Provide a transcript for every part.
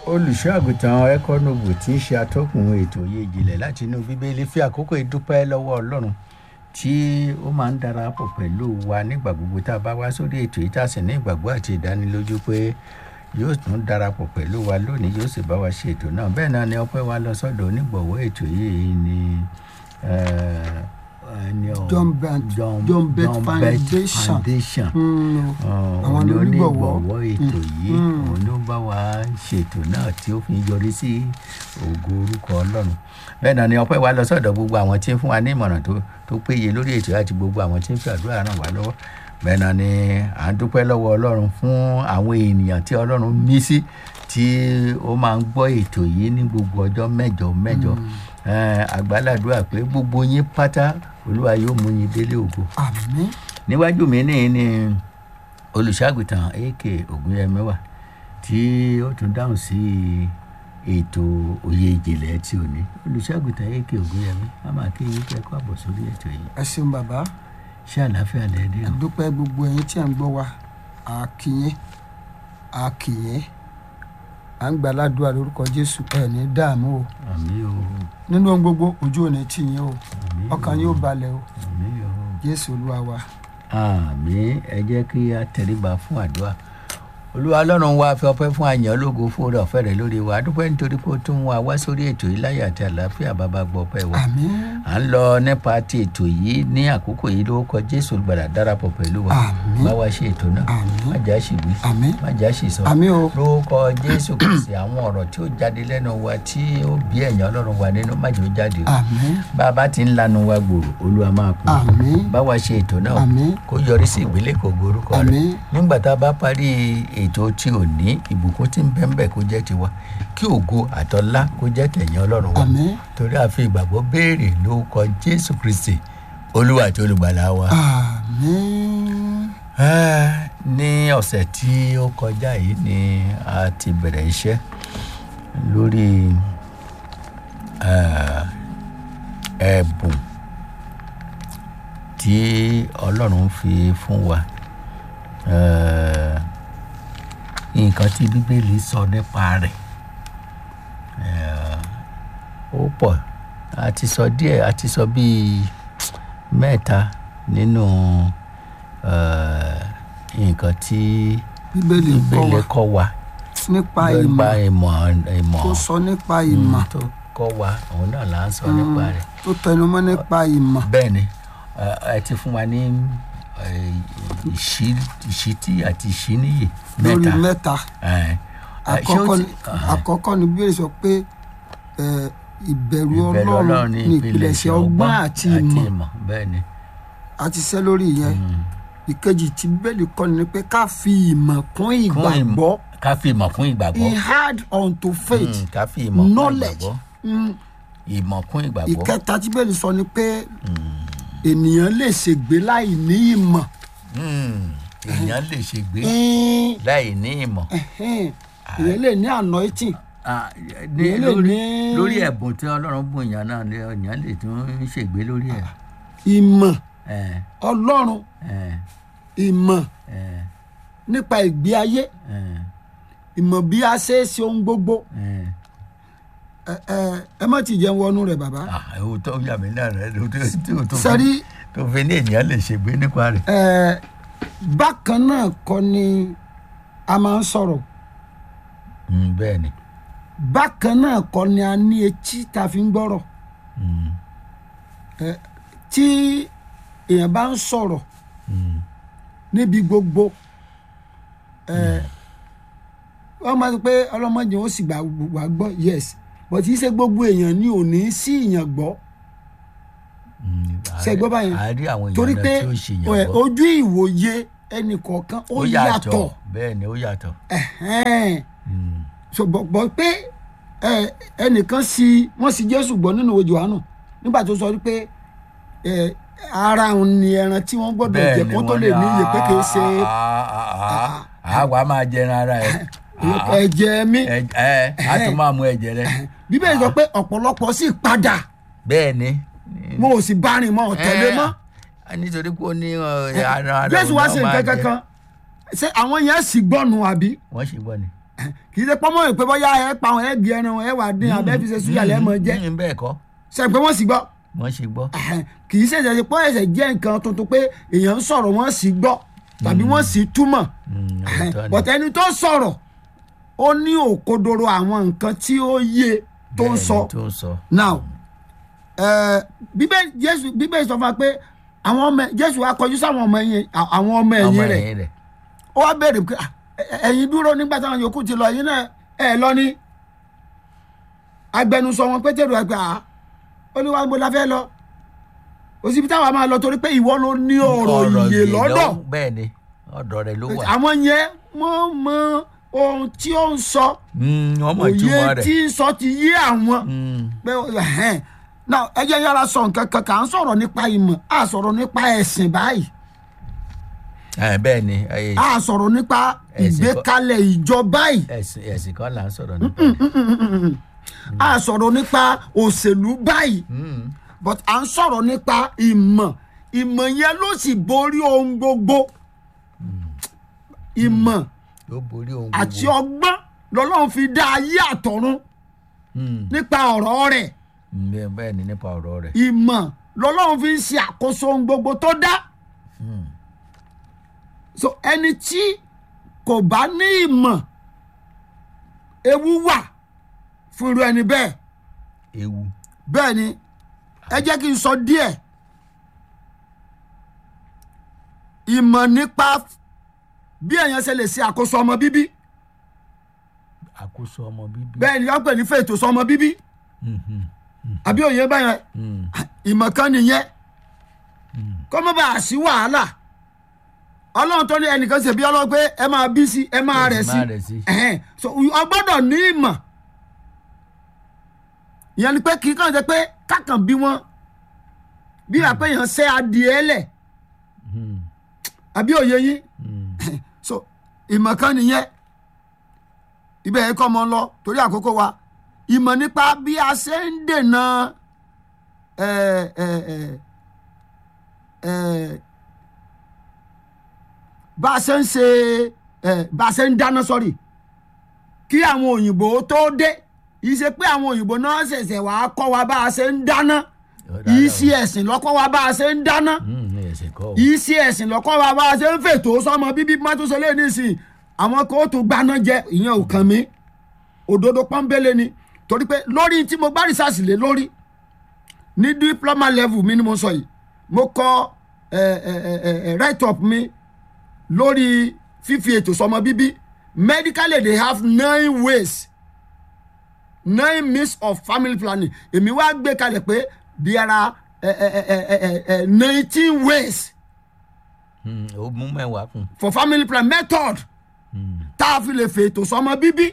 olùṣọ́ àgùntàn ẹ̀kọ́nọ́bù tí ń ṣe atọ́kùn ètò òye ìjìnlẹ̀ láti inú bíbélì fi àkókò ìdúpẹ́ lọ́wọ́ ọlọ́run tí ó máa ń darapọ̀ pẹ̀lú wa nígbà gbogbo tá a bá wá sórí ètò yìí tá a sì ní ìgbàgbọ́ àti ìdánilójú pé yóò tún darapọ̀ pẹ̀lú wa lónìí yóò sì bá wa ṣe ètò náà bẹ́ẹ̀ náà ni ọpẹ́ wa lọ sọ́dọ̀ onígbọ̀wọ́ ètò yìí ni eh, ẹni ọ̀- John Bet John- John Bet John Bet Foundation. Foundation Mm, àwọn Àwọn ni ni onígbọ̀wọ́. onígbọ̀wọ́ ètò yìí Mm. òun ló bá wa ṣètò náà tí ó fi ń yọrí sí ògo orúkọ ọlọ́run bẹ́ẹ̀ náà ni ọpẹ́ wa lọ sọ́dọ̀ gbogbo àwọn tí ń fún wa ní ìmọ̀ràn tó tó péye lórí ètò àti gbogbo àwọn tí ń fi àdúrà ràn wá lọ́wọ́ bẹ́ẹ̀ náà ni à ń dúpẹ́ lọ́wọ́ ọlọ́run fún àwọn ènìyàn tí ọlọ́run mí sí tí ó máa ń gbọ́ ètò yìí ní gbogbo ọjọ́ mẹ́jọ mẹ́jọ Eh, àgbàládùá pé gbogbo yín pátá olúwa yóò mú yín délé ògo àmín níwájú mi ní ní olùṣàgùtàn ak ògúnyẹmí wà tí ó tún dáhùn sí ètò òye ìjìnlẹ̀ tí ò ní olùṣàgùtàn ak ògúnyẹmí a máa kí yín kẹ́kọ̀ọ́ àbọ̀ sórí ètò yìí ẹ ṣeun bàbá ṣé àlàáfíà lẹ dé o àdúpẹ́ gbogbo ẹ̀yin tí à ń gbọ́ wa àkìyìn àkìyìn à ń gbà ládùúrà lórúkọ jésù ẹ̀ ní dààmú o àmì o nínú ohun gbogbo ojú ò ní tì yín o àmì o ọkàn yóò balẹ̀ o àmì o jésù olúwa wa àmì ẹ jẹ́ kí a tẹríba fún àdúrà olúwa ọlọ́run wa fi ọpẹ́ fún àyàn ológo fún oore ọ̀fẹ́ rẹ̀ lórí wa a dúpẹ́ nítorí pé ó tún wá wá sórí ètò yìí láyé àti àlàáfíà bàbá gbọ́ ọpẹ́ wa àmín à ń lọ nípa ti ètò yìí ní àkókò yìí lórúkọ jésù gbàdá darapọ̀ pẹ̀lú wa Àmín. bá wa ṣe ètò náà Àmín. má jà sí wí àmín má jà sí sọ àmín o lórúkọ jésù kìsì àwọn ọ̀rọ̀ tí ó jáde lẹ́nu wa tí ó bí ẹ̀yàn ọlọ́run wa nínú má jẹ́ ó jáde o àmín bá a bá ti ń lanu wa gbòòrò olúwa máa kú àmín bá wa ṣe ètò náà àmín kó yọrí sí ìgbélékò orúkọ rẹ Àmín. nígbà tá a bá parí ètò tí ò ní ìbùkún tí ń bẹ́ńbẹ́ kó jẹ́ tiwa kí ògo àtọ́lá kó jẹ́ tẹ̀yìn ọlọ́run wa àmín torí a fi ìgbàgbọ́ béèrè lórúkọ jésù kristi olúwa àti olùgbàlà wa. àmín Ah, ní ọ̀sẹ̀ tí ó kọjá yìí ni a ti bẹ̀rẹ̀ iṣẹ́ lórí ah, ẹ̀bùn tí ọlọ́run fi fún wa Ah, nǹkan tí bíbélì sọ nípa rẹ̀ Ah, ó pọ̀ a ti sọ díẹ̀ a ti sọ bíi mẹ́ta nínú eh, nǹkan tí bíbélì kọ́ bíbélì wa kọ́ wa nípa nípa ìmọ̀ ìmọ̀ ìmọ̀ tó sọ nípa ìmọ̀ tó kọ́ wa òun náà là ń sọ nípa rẹ̀ tó tẹnumọ́ nípa ìmọ̀ bẹ́ẹ̀ ni eh, ẹ ti fún wa ní eh, ìṣí- ìṣítí àti ìṣíníyè lórí mẹ́ta mẹ́ta Eh, eh, ṣé ó àkọ́kọ́ ti- ni ah, àkọ́kọ́ ni bíbélì sọ pé ẹ, ìbẹ̀rù ìbẹ̀rù ọlọ́run ní ìpìlẹ̀ṣẹ̀ ọgbọ́n àti ìmọ̀ bẹ́ẹ̀ ni àti iṣẹ́ lórí ìyẹn ìkejì tí bíbélì kọ́ ni pé ká fi ìmọ̀ kún Kún ìmọ̀- ìgbàgbọ́ ká fi ìmọ̀ kún ìgbàgbọ́ he had unto faith Mm, ká fi ìmọ̀ kún knowledge ìgbàgbọ́ Mm, ìmọ̀ kún ìgbàgbọ́ ìkẹta tí bíbélì sọ ni pé ènìyàn lè ṣègbé láì ní ìmọ̀ Mm, èèyàn lè ṣègbé Mm, láì ní ìmọ̀ ẹhẹ́n, èèyàn lè ní anointing Ah, ní Èèyàn lè lórí ní- lórí ẹ̀bùn tí ọlọ́run bùn èèyàn náà ni èèyàn lè tún ṣègbé lórí ẹ̀ ìmọ̀ Eh, ọlọ́run eh, ìmọ̀ eh, nípa ìgbé ayé eh, ìmọ̀ bí a ṣe é ṣe ohun gbogbo eh. ẹ ẹ ẹ má ti jẹun wọnú rẹ bàbá Ah, ewu tó yà mí náà rẹ ló tó tó- tó fi- sẹ́rí tó fi ní ènìyàn lè ṣègbé nípa rẹ̀. ẹ bákan náà kọ́ ni a máa ń sọ̀rọ̀ Mm, bẹ́ẹ̀ ni bákan náà kọ́ ni a ní etí tá a fi ń gbọ́rọ̀ Mm, ẹ tí èèyàn bá ń sọ̀rọ̀ mm, níbi gbogbo ẹ wọ́n máa ń sọ pé ọlọ́mọdé ó sì gbà wá gbọ́ yes but kì í ṣe gbogbo èèyàn ni ò ní sí ìyàn gbọ́ mm. Ṣé gbọ́ báyẹn? a rí àwọn torí èèyàn pé náà tí ó ṣe ẹ, yàn gbọ́ ojú ìwòye ẹnì kọ̀ọ̀kan ó yàtọ̀ bẹ́ẹ̀ ni ó yàtọ̀. ẹ̀hẹ́n. Mm, so bọ̀ bọ̀ pé ẹ, ẹnìkan sí wọ́n sì jésù gbọ́ nínú ìwé Jòhánù nígbà tó sọ wípé ẹ, ara òun ni ẹran tí wọ́n gbọ́dọ̀ jẹ kó tó lè ní iye pé kì í ṣe àwa máa jẹran ara ẹ ẹ̀jẹ̀ mi ẹ ẹ a tún máa mú ẹ̀jẹ̀ rẹ bíbélì sọ pé ọ̀pọ̀lọpọ̀ sì padà bẹ́ẹ̀ ni. mo ò sì bá rìn mọ́ ọ̀tẹ̀lé mọ́ Eh, nítorí pé ó ní ọ, ara ara jésù òun wá náà sí máa nǹkan jẹ. kankan ṣé àwọn yẹn sì gbọ́nu àbí wọ́n ṣe gbọ́ ni. kì í ṣe pọ́nmọ́ ìpè bọ́yá ẹ pa àwọn ẹ̀gì ẹran ẹ wà dín abẹ́ fi ṣe súyà lẹ́mọ̀ jẹ́ Mm, bẹ́ẹ̀ kọ́ ṣe pé wọ́n sì gbọ́ wọ́n ṣe gbọ́. kì í ṣẹ̀ṣẹ̀ ṣe pé ẹ̀ṣẹ̀ jẹ́ nǹkan tuntun pé èèyàn ń sọ̀rọ̀ wọ́n sì gbọ́ tàbí wọ́n sì túmọ̀ Mm, òótọ́ ni. bọ̀tẹ́ ẹni tó sọ̀rọ̀ ó ní òkodoro àwọn nǹkan tí ó yé tó ń Bẹ́ẹ̀ sọ ni, tó ń sọ. now eh, bíbélì jésù bíbélì sọ fún wa pé àwọn ọmọ jésù wa kọjú sáwọn ọmọ ẹ̀yìn àwọn ọmọ ọmọ ẹ̀yìn rẹ̀ ẹ̀yìn rẹ̀ ó wá béèrè pé "Ah, ẹ- ẹ̀yin dúró nígbà táwọn yòókù ti lọ ẹ̀yin náà ẹ̀ lọ ní agbẹnusọ wọn pétérù ẹgbẹ à olúwa gbọdọ fẹ́ lọ òsibí táwa máa lọ torí pé ìwọ ló ní ọ̀rọ̀ ìyè ìyè lọ́dọ̀ lọ́wọ́- bẹ́ẹ̀ ni ọ̀dọ̀ rẹ̀ ló wà. àwọn yẹn wọ́n mọ ohun tí ó ń sọ Mm, wọ́n mọ̀ òye ìtumọ̀ rẹ̀. tí ń sọ ti yé àwọn Mm, pé ẹhẹn náà ẹ jẹ́ yára sọ nǹkan kan kà ń sọ̀rọ̀ nípa ìmọ̀ à sọ̀rọ̀ nípa ẹ̀sìn báyìí ẹ̀, bẹ́ẹ̀ ni ẹ̀, à sọ̀rọ̀ nípa Ẹ̀sìn kọ́- ìgbékalẹ̀ ìjọ báyìí ẹ̀sìn ẹ̀sìn kan là ń sọ̀rọ̀ nípa rẹ̀. à sọ̀rọ̀ nípa òṣèlú báyìí Mm, but à ń sọ̀rọ̀ nípa ìmọ̀ ìmọ̀ yẹn ló sì borí ohun gbogbo ìmọ̀ yóò borí ohun àti gbogbo. ọgbọ́n lọ́lọ́run fi dá ayé àtọ̀run Mm, nípa ọ̀rọ̀ rẹ̀ mm, bẹ́ẹ̀- bẹ́ẹ̀ ni nípa ọ̀rọ̀ rẹ̀. ìmọ̀ lọ́lọ́run fi ń ṣe àkóso ohun gbogbo tó dá Mm, so ẹni tí kò bá ní ìmọ̀ ewu wà fún irú ẹni bẹ́ẹ̀ ewu. bẹ́ẹ̀ ni ẹ jẹ́ kí n sọ díẹ̀ ìmọ̀ nípa bí èèyàn ṣe lè ṣe àkóso ọmọ bíbí àkóso ọmọ bíbí. bẹ́ẹ̀ ni wọ́n pè ní fètò sọmọ bíbí Mhm, àbí òye báyẹn mm, ìmọ̀ kan nìyẹn kó má bàa sí wàhálà ọlọ́run tó ní ẹnìkan ṣe bí ọlọ́run pé ẹ máa bí sí ẹ máa rẹ̀ sí máa rẹ̀ sí. ẹ̀hẹ́n. so ọ gbọ́dọ̀ ní ìmọ̀ ìyẹn ni pé kì í kàn ṣe pé kákan bí wọ́n bí wàá pé èèyàn ṣẹ́ adìẹ lẹ̀ Mm, àbí òye yín mm, so ìmọ̀ kan nìyẹn ibẹ̀ yẹn kọ́ ọmọ lọ torí àkókò wa ìmọ̀ nípa bí a ṣe ń dènà ẹ̀ ẹ̀ ẹ̀ ẹ̀ bá a ṣe ń ṣe ẹ̀ bá a ṣe ń dáná sọ́rí kí àwọn òyìnbó tó dé yìí ṣe pé àwọn òyìnbó náà ṣẹ̀ṣẹ̀ wàá kọ́ wa bá a ṣe ń dáná yìí sí ẹ̀sìn lọ́kọ́ wa bá a ṣe ń dáná mm, ẹ̀sìn kọ́ o. yìí sí ẹ̀sìn lọ́kọ́ wa bá a ṣe ń fètò sọmọ bíbí mọ́tòsọ lé nísìnyí àwọn kò tó gbaná jẹ ìyẹn ò kàn mí òdodo pọ́nbélé ni torí pé lórí tí mo bá rìsáàsì lé lórí ní diploma level mi ni mo sọ yìí mo kọ ẹ ẹ ẹ ẹ write up mi lórí fífi ètò sọmọ bíbí medically they have nine ways nine means of family planning èmi wá gbé kalẹ̀ pé there are nineteen ways Mm, ó mú mẹ́wàá kùn. for family plan method Mm, tá a fi lè fètò sọmọ bíbí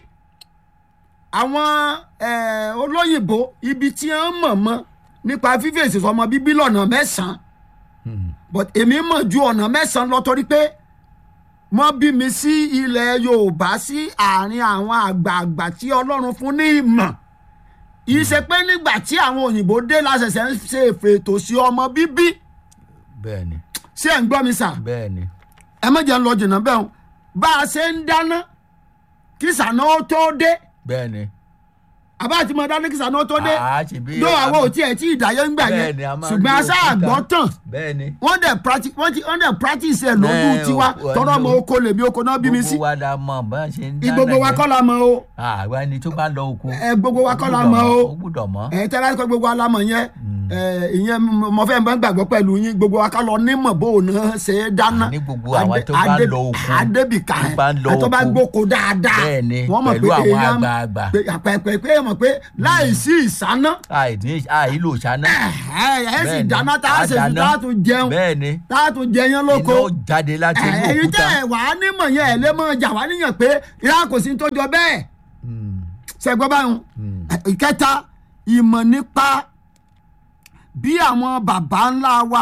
àwọn eh, olóyìnbó ibi tí wọ́n mọ̀ mọ́ nípa fífèsì sọmọ bíbí lọ́nà mẹ́sàn-án mm, but èmi mọ̀ ju ọ̀nà mẹ́sàn-án lọ torí pé wọ́n bí mi sí ilẹ̀ yorùbá sí àárín àwọn àgbààgbà tí ọlọ́run fún ní ìmọ̀ yìí ṣe pé nígbà tí àwọn òyìnbó dé láṣẹṣẹ ń ṣe fètò sí ọmọ bíbí bẹ́ẹ̀ ni ṣé ẹ̀ ń gbọ́ mi sà bẹ́ẹ̀ ni. ẹ má jẹ́ ń lọ jìnnà bẹ́ẹ̀ o bá a ṣe ń dáná kí sànà ó tó dé bẹ́ẹ̀ ni. àbá àti mọ dáná kí sànà ó tó dé àá ṣe bí. dó àwọn ò tiẹ̀ tí ìdáyé ń gbà yẹn Bẹ́ẹ̀ ni, a máa ń ṣùgbọ́n lo aṣá òkúta. àgbọ̀ tán bẹ́ẹ̀ ni. wọ́n dẹ̀ practice wọ́n ti wọ́n dẹ̀ practice ẹ̀ lójú Ẹ, tiwa o- o- tọ́rọ o- ọmọ oko lèmi oko náà bí mi sí gbogbo wa la mọ̀ bá a ṣe ń dáná gbogbo wa yẹn. kọ́ la mọ̀ o àwa ni tó bá lọ oko. ẹ gbogbo wa kọ́ la gbúdọ̀ mọ̀ o ó gbúdọ̀ mọ̀. ẹ tẹ́lá kọ́ gbogbo wa la mọ̀ yẹn ẹ ìyẹn mo fẹ́ mọ́ gbàgbọ́ pẹ̀lú yín gbogbo wa kọ́ lọ nímọ̀ bó o náà ṣe é dáná Àní gbogbo àwọn tó bá Adé- lọ oko. adébìkà tó bá lọ ẹ tó bá oko. gbóko dáadáa Bẹ́ẹ̀ ni, wọ́n mọ̀ pẹ̀lú pé àwọn èèyàn- àgbààgbà. pé àpẹẹpẹ pé mọ̀ pé láì sí ìsáná àìní àìlò ṣáná. ẹ ẹ sì Bẹ́ẹ̀ ni, dáná tá a ṣe fi dáná. tá a tún jẹun bẹ́ẹ̀ ni tá a tún jẹyán lóko iná jáde láti inú ẹ̀yin òkúta. tẹ́ ẹ̀ wá nímọ̀ yẹn ẹ̀ lé mọ́ jà wá níyàn pé ìyá kò sí tó jọ bẹ́ẹ̀ Mm, ṣẹgbọ́n báyìí mm, ìkẹta ìmọ̀ nípa bí àwọn bàbá ńlá wa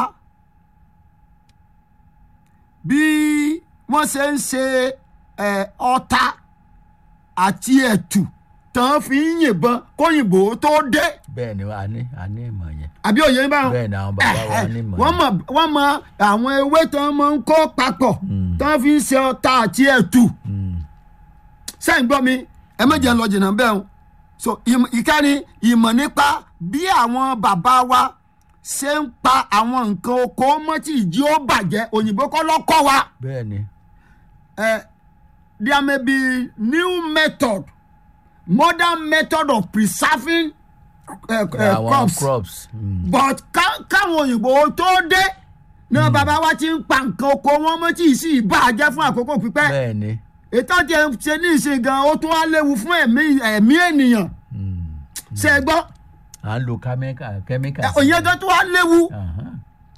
bí wọ́n ṣe ń ṣe ẹ̀, ọta àti ẹ̀tù tán fi ń yìnbọn kóyìnbó tó dé bẹ́ẹ̀ ni a ní a ní ìmọ̀ yẹn. àbí òye ń báwọn bẹ́ẹ̀ ni àwọn bàbá wa ní ìmọ̀ wọ́n yẹn. mọ̀ wọ́n mọ àwọn ewé tán máa ń kó papọ̀ tán fi ń ṣe ọta àti ẹ̀tù Mm, sẹ́yìn gbọ́ mi ẹ méje ń lọ jìnnà bẹ́ẹ̀ o so ìmọ̀- ìkẹrin ìmọ̀ nípa bí àwọn bàbá wa ṣe ń pa àwọn nǹkan oko mọ́ tí ìjì ó bàjẹ́ òyìnbó kọ́ lọ́kọ́ wa bẹ́ẹ̀ ni uh, there may be new method modern method of preserving uh, uh, àwọn crops crops mm, but ká- káwọn òyìnbó tó dé ní bàbá wa ti ń pa nǹkan oko wọn mọ́ tí ì sì bàjẹ́ fún àkókò pípẹ́ bẹ́ẹ̀ ni ètò tí ẹ ń ṣe ní ìsìn gan ó tún wá léwu fún ẹ̀mí ẹ̀mí ènìyàn mm, ṣe é gbọ́ à ń lo chemical chemical sí òyìn gan tún wá léwu Ahán,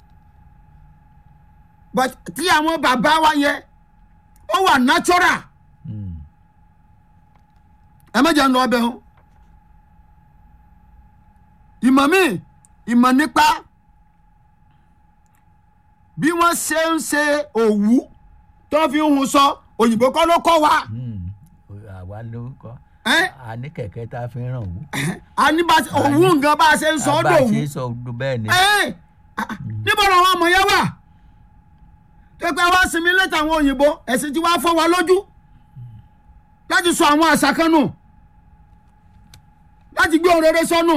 but tí àwọn bàbá wa yẹn ó wà natural mm, ẹ mẹ́jọ ń lọ ọbẹ̀ o ìmọ̀ mi ìmọ̀ nípa bí wọ́n ṣe ń ṣe òwú tó fi ń hun sọ òyìnbó kọ́ ló kọ́ wa mm. àwa ló kọ́ ẹ́ a ní kẹ̀kẹ́ tá a fi ń ràn wú a ní bá ṣe- òwú nǹkan bá a ṣe ń sọ ọ́ bá a dòwú ṣe sọ ọdún bẹ́ẹ̀ ni ẹ́ níbo ni àwọn ọmọ yẹn wà tó pé wá sinmi létà àwọn òyìnbó ẹ̀sìn tí wàá fọ́ wa lójú láti sọ àwọn àṣà kan nù láti gbé òrèrè sọnù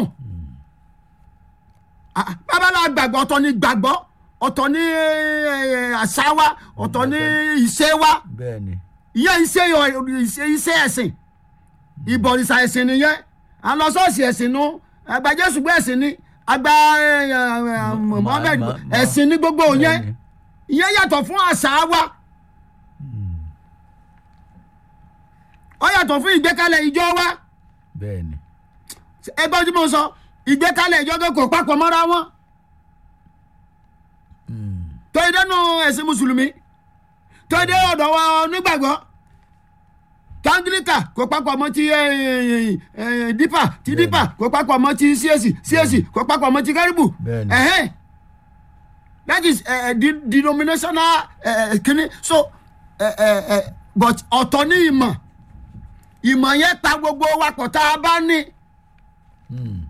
Ah, babalá gbàgbọ́ ọ̀tọ̀ ni gbàgbọ́ ọ̀tọ̀ ni eh, àṣà wa ọ̀tọ̀ ni ìṣe wa bẹ́ẹ̀ ni ìyẹn iṣẹ́ iṣẹ́ iṣẹ́ ẹ̀sìn ìbọ̀rìṣà ẹ̀sìn nìyẹn àlọ́ ṣọ́ọ̀ṣì ẹ̀sìn nu àgbà jésù gbé ẹ̀sìn ni àgbà eh, eh, mohammed ma- ma- ẹ̀sìn ní gbogbo yẹn bẹ́ẹ̀ ni. ìyẹn yàtọ̀ fún àṣà wa ó yàtọ̀ fún ìgbékalẹ̀ ìjọ wa bẹ́ẹ̀ ni ẹgbẹ́ tí mo sọ ìgbékalẹ̀ ìjọ tó kò papọ̀ mọ́ra wọn Mm, tó yẹ dẹnu ẹ̀sìn mùsùlùmí tó yẹ dẹ ọ̀dọ̀ wa onígbàgbọ́ tangilika kò papọ̀ mọ́ ti eh, eh, eh, dípà ti dípà kò papọ̀ mọ́ ti csc csc kò papọ̀ mọ́ ti kárìbù Bẹ́ẹ̀ni. ẹ̀hẹ́n that is uh, uh, de- denominational uh, kini so uh, uh, uh, but ọ̀tọ̀ ní ìmọ̀ ìmọ̀ yẹn pa gbogbo wa pọ̀ tá a bá ní mm,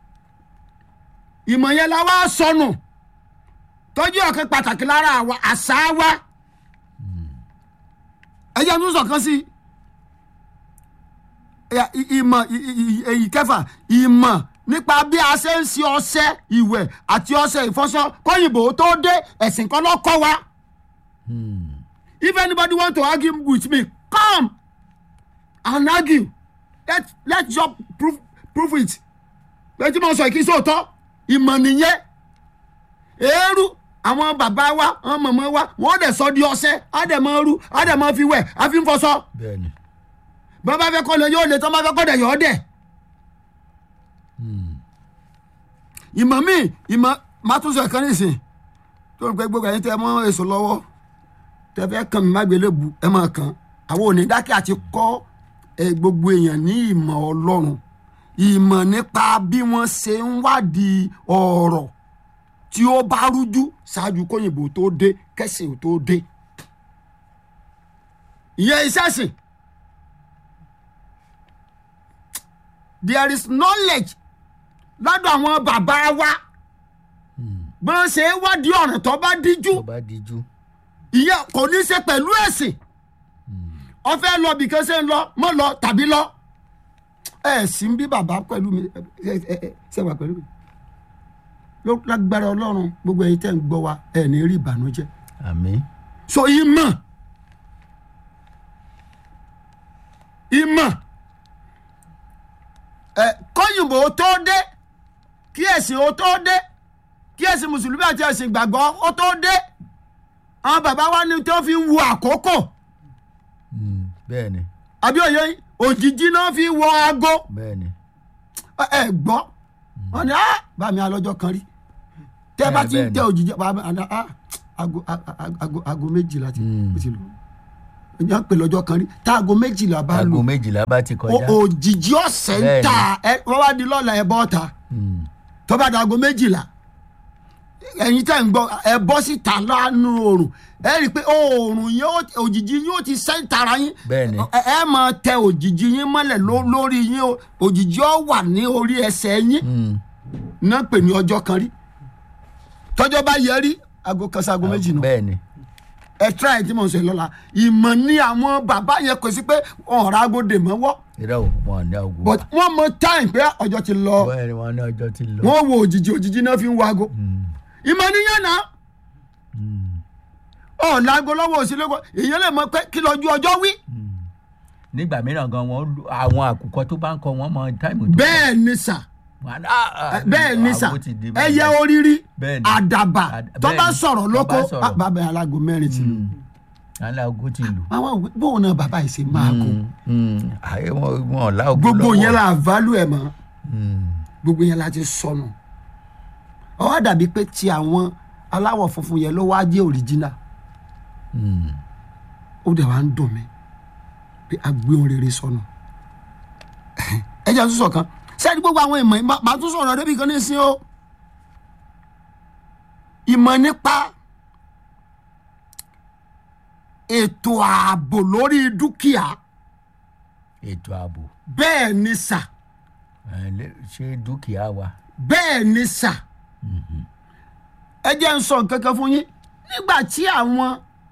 ìmọ̀ yẹn la wá sọnù tọ́jú ọ̀kan pàtàkì lára àwa àṣà wa ẹ̀yẹ́ ń sọ̀kan sí Ẹ̀yà, ì- ìmọ̀ ì- ì- ì- èyí kẹfà ìmọ̀ nípa bí a ṣe ń ṣe ọṣẹ ìwẹ̀ àti ọṣẹ ìfọṣọ kóyìnbó tó dé ẹ̀sìn kan lọ́kọ́ wa mm, if anybody want to argue with me come and argue let let just prove prove it lẹ́tí mo sọ ìkísí òótọ́ ìmọ̀ nìyẹn eérú àwọn bàbá wa àwọn mọ̀mọ́ wa wọ́n dẹ̀ sọ di ọṣẹ á dẹ̀ mọ rú á dẹ̀ mọ fi wẹ̀ á fi ń fọṣọ bẹ́ẹ̀ ni bọ́n bá fẹ́ kọ́ lọ yóò lè tán bá fẹ́ kọ́ dẹ̀ yọ̀ ọ́ dẹ̀ mm, ìmọ̀ míì ìmọ̀ má tún sọ ìkànnì ìsìn tó ń pẹ́ gbogbo ẹ̀yin tẹ́ ẹ mọ́ èso lọ́wọ́ tẹ́ fẹ́ kàn mí má gbélé bu ẹ máa kàn àwọn òní dákẹ́ àti kọ́ ẹ gbogbo èèyàn ní ìmọ̀ ọlọ́run ìmọ̀ nípa bí wọ́n ṣe ń wádìí ọ̀rọ̀ tí ó bá rújú ṣáájú kóyìnbó tó dé kẹsìn ò tó dé ìyẹn iṣẹ́ sìn there is knowledge lọ́dọ̀ àwọn bàbá wa bó ń ṣe é wádìí ọ̀ràn tó bá díjú tó bá díjú ìyẹn kò ní í ṣe pẹ̀lú ẹ̀sìn ọfẹ́ lọ bìkan ṣe ń lọ mọ́ lọ tàbí lọ ẹ sì ń bí bàbá pẹ̀lú mi ẹ ẹ ẹ ṣe wà pẹ̀lú mi ló lágbára ọlọ́run gbogbo ẹ̀yin tẹ́ ń gbọ́ wa ẹ̀ ní rí ìbànújẹ́ àmín so ìmọ̀ ìmọ̀ ẹ kọ́yìnbó tó dé kí ẹ̀sìn ó tó dé kí ẹ̀sìn mùsùlùmí àti ẹ̀sìn ìgbàgbọ́ ó tó dé àwọn bàbá wa ní tó fi ń wo àkókò Mm, bẹ́ẹ̀ ni àbí òye yín, òjijì náà fi wo aago bẹ́ẹ̀ ni ẹ ẹ gbọ́ wọn ni ah bá mi alọ́jọ́ kan rí tẹ́ bá ti ń bẹ́ẹ̀ ni. tẹ òjijì bá mi àná ah aago aago aago méjìlá ti Mm. ó ti lò ìyá ń pè lọ́jọ́ kan rí tá aago méjìlá bá lò aago méjìlá bá ti o- kọjá òjijì ọ̀sẹ̀ ń Bẹ́ẹ̀ ni. ta ẹ wọ́n wá di lọ́la ẹ bọ́ ta Mm, tó bá di aago méjìlá ẹ̀yin tẹ́ ń gbọ́ ẹ bọ́ síta lánàá oòrùn ẹ rí i pé oòrùn yẹn ó- òjijì yín ó ti sẹ́ńtara yín bẹ́ẹ̀ ni ẹ ẹ máa tẹ òjijì yín mọ́lẹ̀ ló- lórí yín o òjijì ó wà ní orí ẹsẹ̀ yín Mm, náà pè ní ọjọ́ kan rí tọ́jọ́ bá yẹ rí aago kan sí aago méjì nù bẹ́ẹ̀ ni ẹ try tí mo ń sọ yìí lọ́la ìmọ̀ ni àwọn bàbá yẹn kò sí pé ọ̀rọ̀ agode mọ́wọ́ irọ́ o wọn ní ọgbọ́n but wọ́n mọ time pé ọjọ́ ti lọ bẹ́ẹ̀ ni wọn ní ọjọ́ ti lọ. wọ́n wo òjijì òjijì náà fi ń wago ìmọ̀ níyàn náà ọ̀ láago lọ́wọ́ òsínlẹ́kọ̀ èèyàn lè mọ pé kí lọ́jú ọjọ́ wí nígbà mìíràn gan wọn lu- àwọn àkùkọ tó bá ń kọ wọn mọ táìmù tó bẹ́ẹ̀ ni sà Wọn á ní, "Ah, ah, bẹ́ẹ̀ ni sà àwo ti di bẹ́ẹ̀." ẹyẹ oríire Bẹ́ẹ̀ ni. àdàbà Àd- tó bẹ́ẹ̀ bá ni. sọ̀rọ̀ Tó lóko bá sọ̀rọ̀. ah, bàbá yẹn alágo mẹ́rin ti lù aláwo ti lù. àwọn òwe bóun náà bàbá yìí ṣe máa kó àyè wọn wọn ọ̀la ògùn gbogbo lọ́wọ́. yẹn la value ẹ̀ mọ́ Mm. gbogbo yẹn la ti sọnù ó wá dàbí pé ti àwọn aláwọ̀ funfun yẹn ló wá jẹ́ original Mm. ó dẹ̀ wá ń dùn mí pé a gbé ohun rere sọnù ẹ jẹ́ àtúnṣe kan sẹ́ni gbogbo àwọn ìmọ̀ ìmọ̀ màá tún sọ̀rọ̀ débi kan ní ìsín o ìmọ̀ nípa ètò ààbò lórí dúkìá ètò ààbò bẹ́ẹ̀ ni sà ẹ, lé- ṣé dúkìá wa. bẹ́ẹ̀ ni sà ẹ jẹ́ ń sọ nǹkan kan fún yín nígbà tí àwọn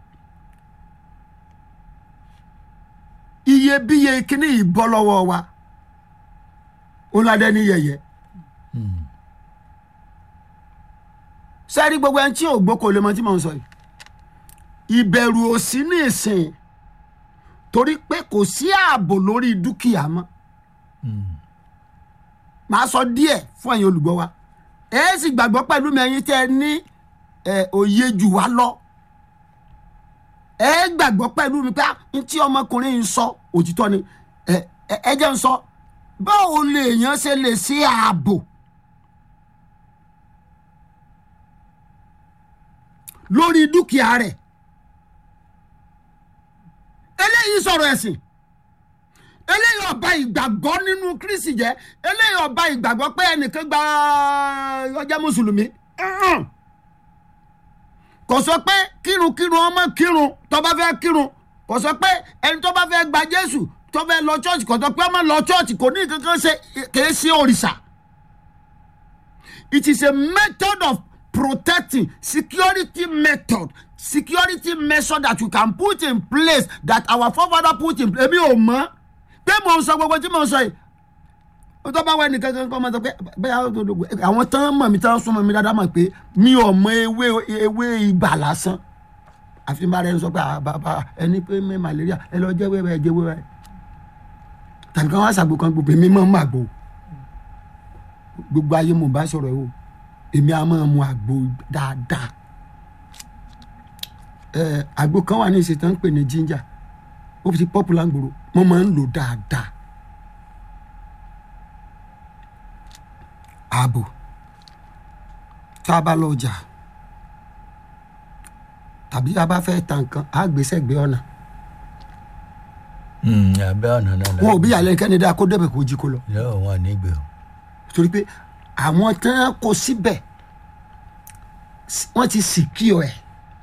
iyebíye kíní yìí bọ́ lọ́wọ́ wa ó ládé ní yẹ̀yẹ́ sẹ́rí gbogbo ẹni tí ò gbóko lè mọ tí mò ń sọ yìí ìbẹ̀rù ò sí ní ìsìn torí pé kò sí ààbò lórí dúkìá mọ́ màá sọ díẹ̀ fún ẹ̀yin olùgbọ́ wa ẹ sì gbàgbọ́ pẹ̀lú mi ẹ̀yin tẹ́ ẹ ní ẹ, òye jù wá lọ ẹ gbàgbọ́ pẹ̀lú mi pé ah, n tí ọmọkùnrin yìí ń sọ òtítọ́ ni ẹ ẹ ẹ jẹ́ ń sọ báwo lèèyàn ṣe lè ṣe ààbò lórí dúkìá rẹ̀ eléyìí sọ̀rọ̀ ẹ̀sìn eléyìí ọba ìgbàgbọ́ nínú kristi jẹ́ eléyìí ọba ìgbàgbọ́ pé ẹnìkan gba ọjà mùsùlùmí Mm-mm. kò sọ pé kírunkírun ọmọ kírun tó bá fẹ́ kírun kò sọ pé ẹni tó bá fẹ́ gba jésù tó fẹ́ lọ church kò sọ pé ọmọ lọ church kò ní kankan ṣe kìí ṣe òrìṣà it is a method of protecting security method security measure that you can put in place that our forefather put in place èmi ò mọ̀ pé mò ń sọ gbogbo tí mò ń sọ yìí ó tó bá wá ẹnìkan kan kọ́ máa sọ pé bẹ́ẹ̀ àwọn tán mọ̀ mi tán súnmọ́ mi dáadáa mọ̀ pé mi ò mọ ewé ewé ibà lásán àfi bá rẹ sọ pé ah, bàbá ẹni pé mi malaria ẹ lọ jẹ́ wẹ́wẹ́ ẹ jẹ́ wẹ́wẹ́ tàbí kan wá sàgbó kan gbogbo èmi máa ń mọ àgbo gbogbo ayé mo bá sọ̀rọ̀ yìí o èmi á máa mu àgbo dáadáa ẹ àgbo kan wà ní ìṣètò ń pè ní ginger ó fi ti popular gbòòrò mo máa ń lò dáadáa ààbò tá a bá lọ ọjà tàbí a bá fẹ́ ta nǹkan á gbèsè gbé ọ̀nà Mm, abẹ́ ọ̀nà náà la- wọn ò bí ìyàlẹ́ kẹ́ni dáa kó débẹ̀ kó jí kó lọ yóò wọn nígbè o. torí pé àwọn tán kó síbẹ̀ s- wọ́n ti sì kí ọ ẹ̀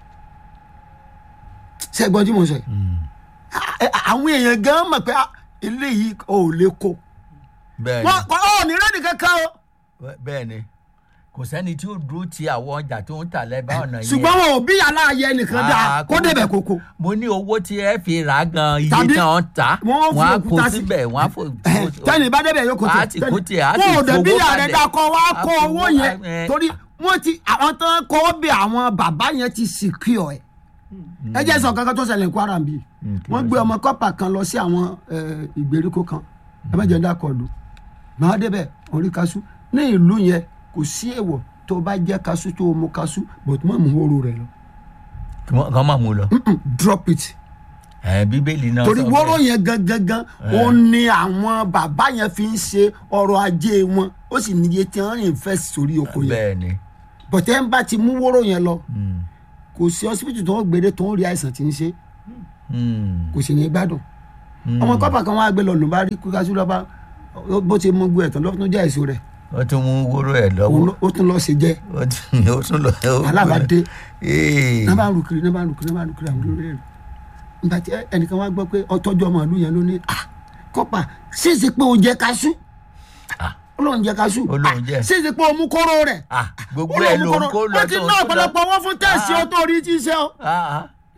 ṣẹ́gbọ́n tí mo sọ yìí À- ẹ- àwọn èèyàn gan mọ̀ pé ah, eléyìí ò lè kó bẹ́ẹ̀ wọn kò ọ̀ ní rẹ́ẹ̀dì kankan o ni bẹ́ẹ̀ ni kò sẹ́ni tí ó dúró ti àwọn ọjà tó ń tà lẹ́bàá ọ̀nà yẹn. ṣùgbọ́n wọn ò bí ìyàlá ayẹ nìkan dáa Ah, kó débẹ̀ kó kó mo ní owó tí ẹ fi rà á gan iye Tàbí tí wọ́n ta wọ́n fi wọ́n á kó òkúta sí. síbẹ̀ wọ́n á fò. tẹ́ni bá débẹ̀ yóò kó Á ti kó tiẹ̀, á sì wọn ò dẹ̀ bí fowó ìyá rẹ̀ kalẹ̀. dákọ̀ wá Á kó fowó- owó yẹn ẹ- torí wọ́n ti àwọn tán kó bí àwọn bàbá yẹn ti sì kí ọ ẹ̀ ẹ jẹ́ sọ kankan tó ṣẹlẹ̀ ní Kwara bí Mm, kí wọ́n ló gbé ọmọ kọ́pà kan lọ sí àwọn eh, ìgbèríko kan ẹ má jẹ́ ń dákọ̀ lù màá débẹ̀ orí kaṣú ní ìlú yẹn kò sí èèwọ̀ tó bá jẹ́ kaṣú tó mú kaṣú but má mú wóró rẹ̀ lọ Kí wọ́n- kán máa mú lọ. Mm-mm, drop it ẹ bíbélì náà torí sọ wóró bẹ́ẹ̀. yẹn gangan gan ó ní àwọn bàbá yẹn fi ń ṣe ọrọ̀ ajé wọn ó sì níye tí wọ́n rìn fẹ́ sórí oko yẹn bẹ́ẹ̀ ni. bọ̀tẹ́ ń bá ti mú wóró yẹn lọ Mm, kò sí ọsibítù tó ń gbére tó ń rí àìsàn tí ń ṣe mm, kò sì ní gbádùn mm. ọmọ kọ́pà kan wá gbé lọ ló bá rí kúkásí lọ́ba bó ti mú gbé ẹ̀tàn lọ́tún tó jẹ́ èso rẹ̀ ó tún mú wóró ẹ̀ òun lọ́wọ́ ló- ó tún lọ́ọ́ ṣe jẹ́ ó tún ó tún lọ. alábàdé Ee. náà bá ń rúkiri náà bá ń rúkiri náà bá ń rúkiri àwọn olórí rẹ̀ nígbà tí ẹnìkan wá gbọ́ pé ọtọ́jú ọmọ ìlú yẹn ló ní "Ah, kọ́pà ṣèṣe pé o jẹ kaṣú Ah. olóhùn jẹ kaṣú Ó lóun jẹ. Ah, ṣèṣe pé o mú kóró rẹ̀ Ah, gbogbo olóhùn ẹ̀ mú ló kóró ń kó lọ wọ́n ti tó ń ná kó lọ. ọ̀pọ̀lọpọ̀ owó fún tẹ̀sí Ah. o tó rí tí ń ṣe o Ah, ah.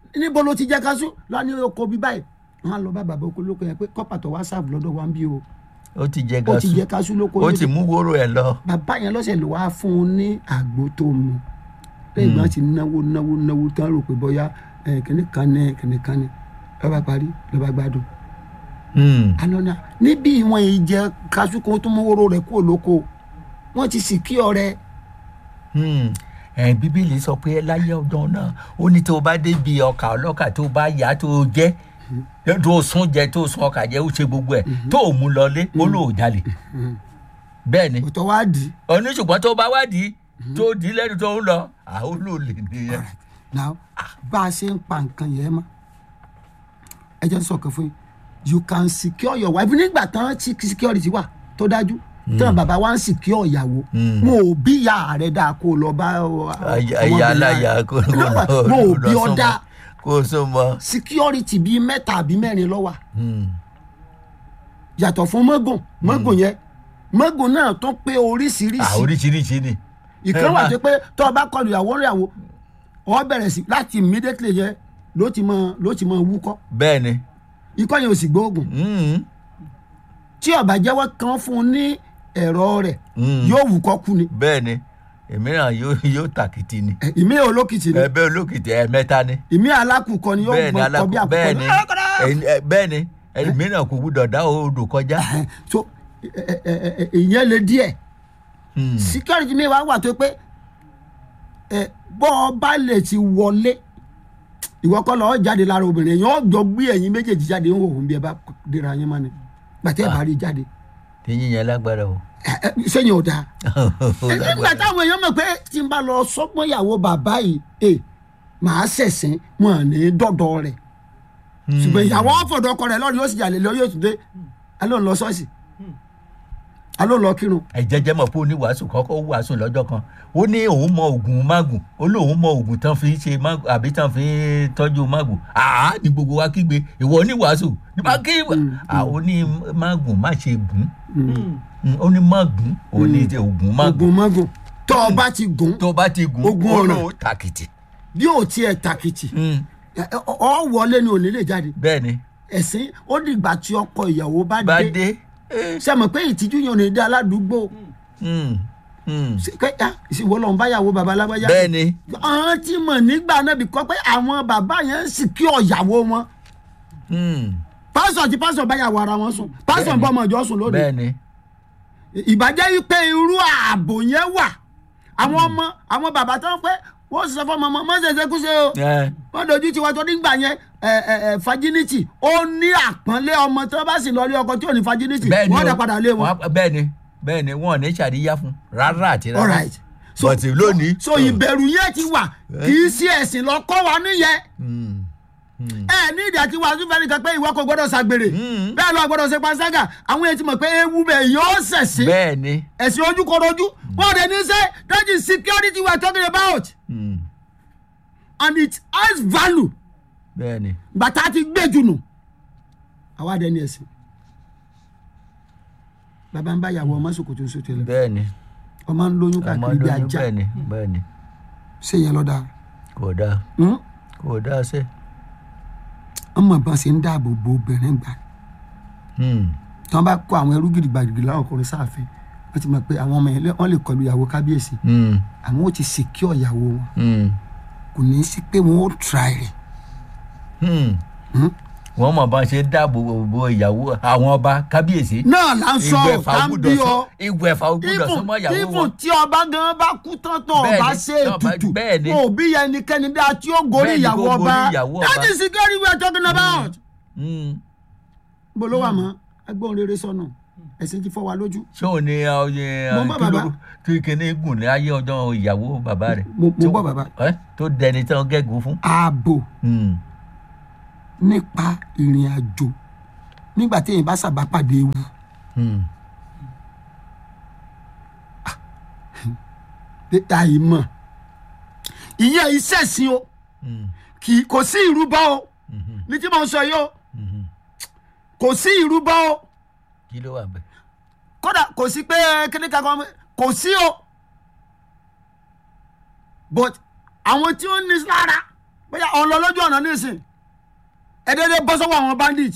níbo ló ti jẹ kaṣú lọ ní oko bí báyìí wọn á lọ bá bàbá oko lóko yẹn pé kọ́pà tó wá sáàbù lọ́dọ̀ wa ń bí o ó ti jẹ ó ti gasu jẹ kaṣú lóko ó níbi- ti mú wóró ẹ lọ. bàbá yẹn lọ́sẹ̀ ló wá fún un ní àgbo tó mu lẹ́yìn ìgbà tí náwó náwó náwó tán rò pé bóyá ẹ̀, kìnní kan ní kìnní kan ní lọ́ba parí lọ́ba gbádùn Hmm. anọ́nà níbi ìwọ̀n ìjẹ kaṣú kan tó mú wóró rẹ̀ kúrò lóko wọ́n ti sì kí ọ̀rẹ́ Hmm. ẹ bíbélì sọ pé láyé ọjọ́ náà ó ní tó o bá débi ọkà ọlọ́kà tó o bá yá tó o jẹ́ tó o sún jẹ tó o sún ọkà jẹ ó ṣe gbogbo ẹ̀ tó o mú lọlé ó lò ó jalè bẹ́ẹ̀ ni òtọ́ wá dì í ọ̀ní ṣùgbọ́n tó o bá wádìí tó o dì í lẹ́nu tó ń lọ àwọn olóòlè nìyẹn. now bá a ṣe ń pa nǹkan yẹn mọ́ ẹ jẹ́ n sọ̀kan fún yín you can secure your wife nígbà tán tí security wà tó dájú tán bàbá wa ń secure ìyàwó Mm. mo ò bí ìyá rẹ dáa kó o lọ bá ọ- Aya- ọmọbìnrin aya rẹ. aláya kó kó No, lọ mo ò bí lọ ọ súnmọ́- dáa kó o sún mọ́. security bíi mẹ́ta àbí mẹ́rin ló wà Hmm. yàtọ̀ fún mọ́gùn mọ́gùn yẹn mọ́gùn náà tó pé à oríṣiríṣi oríṣiríṣi ni. ìkan ẹ wà má- tó pé tó o bá kọlu ìyàwó ìyàwó ọ bẹ̀rẹ̀ sí láti immediately yẹ ló ti mọ ló ti mọ wúkọ́ bẹ́ẹ̀ ni. ikọ́ yẹn ò sì gbóògùn Hmm. tí ọba jẹ́wọ́ kan fún un ní ẹ̀rọ rẹ̀ Hmm. yóò wúkọ́ kú ni bẹ́ẹ̀ ni èmíràn yóò yóò tàkìtì ni. Ẹ, ìmí olókìtì ni ẹbẹ olókìtì ẹ̀mẹ́ta ni. ìmí alákùkọ ni yóò bẹ́ẹ̀ ni gbọ́ kọ alákò bí àkùkọ bẹ́ẹ̀ ni ẹ̀yin- ẹ- bẹ́ẹ̀ ni ẹ̀míràn kò gbúdọ̀ dá odò kọjá. Ẹhẹn, so ẹ- ẹ- ẹ- ẹ- ìyẹn le díẹ̀ Hmm. security mi wá wà tó pé ẹ bọ́ ọ bá lè ti wọlé ìwọ kọ́ lọ́ọ́ jáde lára obìnrin yẹn ó jọ gbé ẹ̀yin méjèèjì jáde ń wò ó bí ẹ bá dira yín mọ́ ni gbàtẹ́ ẹ̀ bá rí jáde tẹ̀yìn yẹn lágbára o. Ẹ, ẹ, sẹ́yìn ò dáa Ó nígbà lágbára. táwọn èèyàn mọ̀ pé tí n bá lọ sọ́gbọ́n ìyàwó bàbá yìí ẹ màá ṣẹ̀sìn wọn à ní dọ́dọ̀ rẹ̀ Hmm. ṣùgbọ́n ìyàwó ọ̀fọ̀dọ̀ ọkọ rẹ̀ lọ́rùn yóò sì jalè lọ yóò tún dé aló ń lọ ṣọ́ọ̀ṣì aló ń lọ kírun ẹ jẹjẹ mọ̀ pé oníwàásù kọ́kọ́ wàásù lọ́jọ́ kan ó ní òun mọ oògùn mágùn ó lóun mọ oògùn tán fi ṣe mágùn àbí tán fi tọ́jú mágùn àá ní gbogbo wa kígbe ìwọ oníwàásù ní bá kí àwọn ní mágùn má ṣe gùn Mm, ó ní mágùn ó ní oògùn mágùn ogun mọ́gùn tó o bá ti gùn tó bá ti gùn Ogun ó ọ̀ràn. lóun tàkìtì. bí ò tiẹ̀ tàkìtì Mm, ẹ, ẹ, ọ wọlé ni ò ní lè jáde bẹ́ẹ̀ ni ẹ̀sìn ó dìgbà tí ọkọ ìyàwó bá bá dé dé. eh, ṣe mọ̀ pé ìtìjú yẹn ò ní dé aládùúgbò mm, mm. Ṣe pé ah, ìṣèwọ lọ́n báyàwó baba alágbájá bẹ́ẹ̀ ni àwọn tí mọ̀ nígbà náà bí kọ́ pé àwọn bàbá yẹn ń sì kí ọ̀yàwó wọn mm, pásọ̀ àti pásọ̀ báyàwó ara wọn sùn pásọ̀ Bẹ́ẹ̀ni. ń bọ́ ọmọ ìjọ sùn lónìí bẹ́ẹ̀ ni ìbàjẹ́ yìí pé irú ààbò yẹn wà àwọn ọmọ àwọn bàbá tó ń pẹ́ wọ́n sì sọ fún ọmọ ọmọ mọ́ ṣẹ̀ṣẹ̀ kú ṣe o Eh, wọ́n dojú tiwa tó nígbà yẹn ẹ ẹ ẹ fajiniti ó ní àpọ́nlé ọmọ tó bá sì lọ rí ọkọ tí ò ní fajiniti bẹ́ẹ̀ ni wọ́n o. dá padà lé wọn. Wọ́n á- bẹ́ẹ̀ ni bẹ́ẹ̀ ni wọn ò ní ṣàríyá fún rárá àti rárá. all right so But lónìí. so ìbẹ̀rù yẹn ti wà kì í sí ẹ̀sìn lọ kọ́ wa níyẹn Mm, mm. ẹ ní ìdí àti wàásù fẹ́ẹ́ nìkan pé ìwọ kò gbọ́dọ̀ ṣàgbèrè Mm. bẹ́ẹ̀ lọ gbọ́dọ̀ ṣe panṣágà àwọn èèyàn ti mọ̀ pé ewu bẹ̀ yóò ṣẹ̀sìn bẹ́ẹ̀ ni. ẹ̀sìn ojúkorojú wọ́n dẹ̀ ní sẹ́ that is security we are talking about Mm, and it has value bẹ́ẹ̀ ni. bàtà ti gbé jù nù àwa dẹ̀ ní ẹ̀sìn bàbá ń bá ìyàwó ọmọ sòkòtò sòtò lẹ bẹ́ẹ̀ ni. ọmọ ń lóyún ọmọ káàkiri bí lóyún ajá bẹ́ẹ̀ ni bẹ́ẹ̀ ni. ṣé yẹn lọ dáa kò dáa Hmm? kò dáa sẹ́. ọmọ ìbọn ṣe ń dáàbò bo obìnrin gbà Mm, tí wọn bá kó àwọn ẹrú gidigbàgidi láwọn ọkùnrin sáàfin wọn ti mọ̀ pé àwọn ọmọ yẹn lé- wọn lè kọlu ìyàwó kábíyèsí mm, àwọn ò ti secure ìyàwó wọn mm, kò ní í sí pé wọn ò try rẹ̀ mm. Hmm? wọ́n mọ̀ bá ṣe dáàbò bo ìyàwó àwọn ọba kábíyèsí. náà là ń sọ ìgbẹ̀fà tá ń gbúdọ̀ bí sọ ọ ìgbẹ̀fà gbúdọ̀ sọmọ ìyàwó even wọn. tí ọba gan bá kú tán tán Bẹ́ẹ̀ni, ọba ṣe tí ọba- ètùtù bẹ́ẹ̀ni. wọn ò bí yẹn ẹnikẹ́ni dá tí ó gorí Bẹ́ẹ̀ni, ìyàwó kó ọba gorí ìyàwó that ọba. is security we are talking about. Mm. bó ló wà mọ́ agbóhùn rere sọnù ẹ̀sìn ti fọ́ wa lójú. ṣé ò ní ọyẹ Mo ń bọ̀, bàbá. tí kìíní gùn ní ayé ọjọ́ ìyàwó bàbá rẹ̀. Mo- mo Tí- ń bọ̀, bàbá. ẹ́, tó dẹni tán gẹ́gùn fún. ààbò Mm, nípa ìrìn àjò nígbà téèyàn bá sábà pàdé ewu mm. àìmọ̀ ìyẹn iṣẹ́ sí o Mm, kì í kò sí ìrúbọ o mhm, ní tí mo ń sọ yìí o mhm. kò sí ìrúbọ o kí ló wà bẹ́ẹ̀. kódà kò sí pé kíní kankan kò sí o but àwọn tí ó ní lára bóyá ọ̀n lọ lójú ọ̀nà nísìn ẹ̀ẹ́dẹ́dẹ́ bọ́ sọ́wọ́ àwọn bandit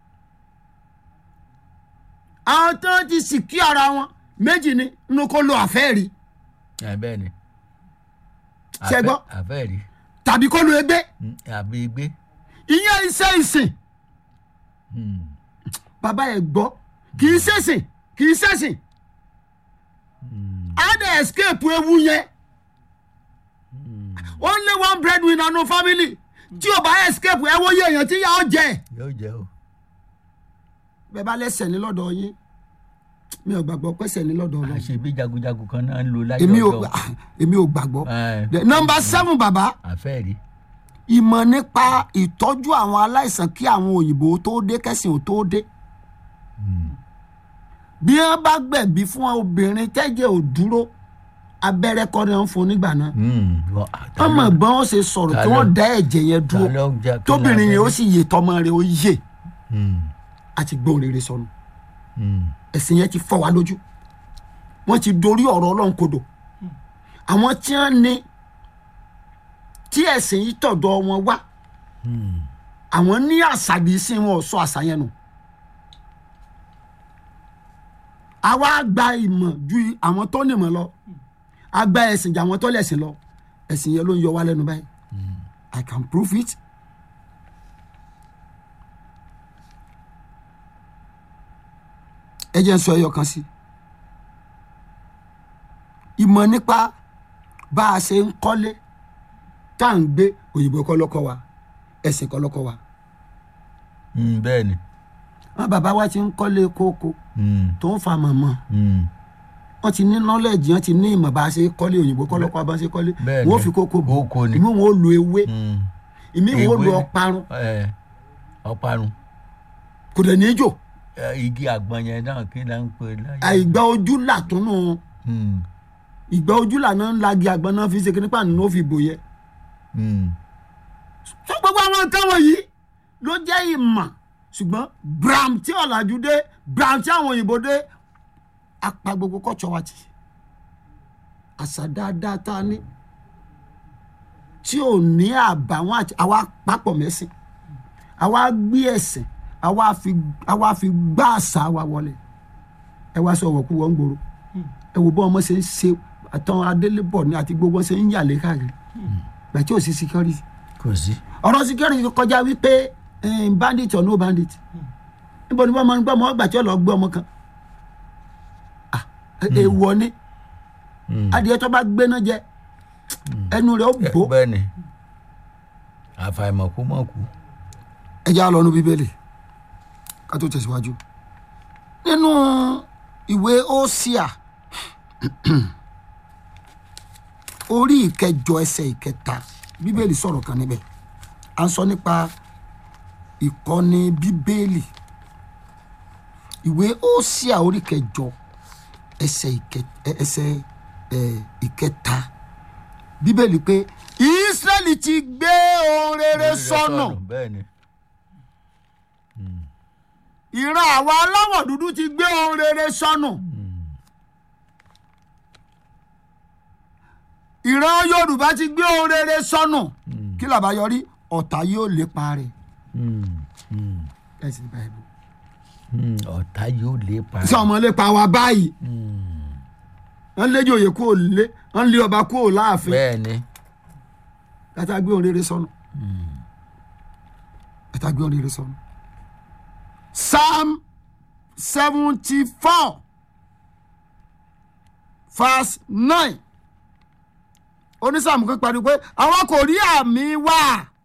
àwọn tó ti sì kí ara wọn méjì ni inú kó lo àfẹ́ẹ̀rí ẹ bẹ́ẹ̀ ni. Ṣé gbọ́? àfẹ́ rí tàbí kó lo egbé àbí gbé. ìyẹn iṣẹ́ ìsìn bàbá ẹ̀ gbọ́ kì í ṣèṣìn kì í ṣèṣìn á dẹ̀ escape ewu yẹn only one breadwinner no family tí o bá escape ẹ wo iye èèyàn tí yà ọ́ jẹ yóò jẹ́ o. bẹ́ẹ̀ bá lẹ́sẹ̀ ní lọ́dọ̀ yín mi ò gbàgbọ́ pẹ́sẹ̀ ní lọ́dọ̀ ọlọ́run àṣebí jagunjagun kan náà ń lo láyé èmi ò ọjọ́ ah, èmi ò gbàgbọ́ Ẹ, The number seven bàbá àfẹ́ rí. ìmọ̀ nípa ìtọ́jú àwọn aláìsàn kí àwọn òyìnbó tó dé kẹ́sìn ò tó dé bí wọ́n bá gbẹ̀bí fún obìnrin tẹ́jẹ̀ ò dúró abẹ́rẹ́ kọ́ ni wọ́n fún un nígbà náà wọ́n mọ̀ gbọ́n ó ṣe sọ̀rọ̀ tí wọ́n dá ẹ̀jẹ̀ yẹn dúró tóbìnrin yẹn ó sì yè tọmọ rẹ̀ ó yè àti gbóhùn rere sọnù ẹ̀sìn yẹn ti fọ́ wa lójú wọ́n ti dorí ọ̀rọ̀ ọlọ́run kodò àwọn tí wọ́n ní tí ẹ̀sìn yìí tọ̀dọ̀ wọn wá àwọn ní àṣàbí sí wọn ò sọ àṣà yẹn nù àwa gba ìmọ̀ ju àwọn tó nímọ̀ lọ a gba ẹ̀sìn ju àwọn tó lẹ̀sìn lọ ẹ̀sìn yẹn ló ń yọ wá lẹ́nu báyìí I can prove it ẹ jẹ́ n sọ ẹyọ kan sí ìmọ̀ nípa bá a ṣe ń kọ́lé tá à ń gbé òyìnbó kọ́ lọ́kọ́ wa ẹ̀sìn kọ́ lọ́kọ́ wa bẹ́ẹ̀ ni. wọn bàbá wa ti ń kọ́lé kókó tó ń fa mọ̀mọ́ wọ́n ti ní nọ́lẹ̀jì wọ́n ti ní ìmọ̀ bá a ṣe kọ́lé òyìnbó kọ́ lọ́kọ́ wa bá a ṣe kọ́lé Bẹ́ẹ̀ni. wọ́n fi kókó bò Kókó ni. ìmí wọn ò lo ewé ìmí wọn ò lo Ewé ni. ọparun Ẹ, ọparun kò dẹ̀ ní í jò Ẹ, igi àgbọn yẹn náà kí ló ń pè láyé. àìgbà ojú là tó nù Mm, ìgbà ojú là náà ń lagi àgbọn náà fi ṣe kíní pàánù náà fi bò yẹ mm, fún gbogbo àwọn nǹkan wọ̀nyí ló jẹ́ ìmọ̀ ṣùgbọ́n bram tí ọ̀làjú dé bram tí àwọn òyìnbó dé apá gbogbo kọ́tsọ̀ wa ti àṣà dáadáa tá a ní tí ò ní àbàwọ́n àti àwa papọ̀ mẹ́sìn àwa gbé ẹ̀sìn àwa fi àwa fi gbá àṣà wa wọlé ẹ wá sọ wọ̀kú wọ́n ń gbòòrò ẹ wò bọ́ ọmọ ṣe ń ṣe àtàn adélébọ̀ ní àti gbogbo ṣe ń yàlé káàkiri gbàtí ò sí security kò sí. ọ̀rọ̀ security kọjá wípé eh, bandit or no bandit níbo ni wọ́n máa ń gbọ́ ọmọ ọgbà tí ó lọ gbé ọmọ kan Ah, eh, èèwọ̀ ni adìyẹ tó bá gbéná jẹ ẹnu rẹ̀ ó Ẹ, bò bẹ́ẹ̀ ni àfàìmọ̀ kó mọ̀ kú. ẹ já lọ nu bíbélì ká tó tẹ̀síwájú nínú ìwé Hósíà orí ìkẹjọ ẹsẹ̀ ìkẹta bíbélì sọ̀rọ̀ kan níbẹ̀ à ń sọ nípa ìkọ́ni bíbélì ìwé Hósíà orí ìkẹjọ ẹsẹ̀ ìkẹ- ẹ- ẹsẹ̀ ẹ, ìkẹta bíbélì pé Ísírẹ́lì ti gbé ohun rere sọnù bẹ́ẹ̀ ni. ìran àwa aláwọ̀ dúdú ti gbé ohun rere sọnù. ìran Yorùbá ti gbé ohun rere sọnù. kí làbá yọrí ọ̀tá yóò lépa rẹ̀. Mm, mm, ẹ̀sìn báyìí. mm, ọ̀tá yóò lè pa. sọ ọmọ lépa wa báyìí. wọ́n lé jòyè kúrò lé wọ́n lé ọba kúrò láàfin. bẹ́ẹ̀ ni. kátà gbé ohun rere sọnù. kátà gbé ohun rere sọnù. Psalm seventy four verse nine onísàmù kan pariwo pé àwọn kò rí àmì wá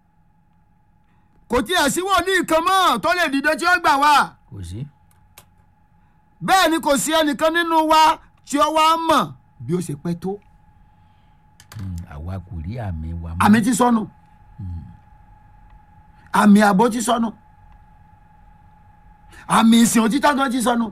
kò tiẹ̀ sí wòlíì kan mọ́ tó lè dìde tí ó gbà wá kò sí. bẹ́ẹ̀ ni kò sí ẹnìkan nínú wa tí ó wá mọ̀ bí ó ṣe pẹ́ tó Mm, àwa kò rí àmì wa mọ́. àmì ti sọnù àmì àbò ti sọnù àmì ìsìn òtítọ́ gan ti sọnù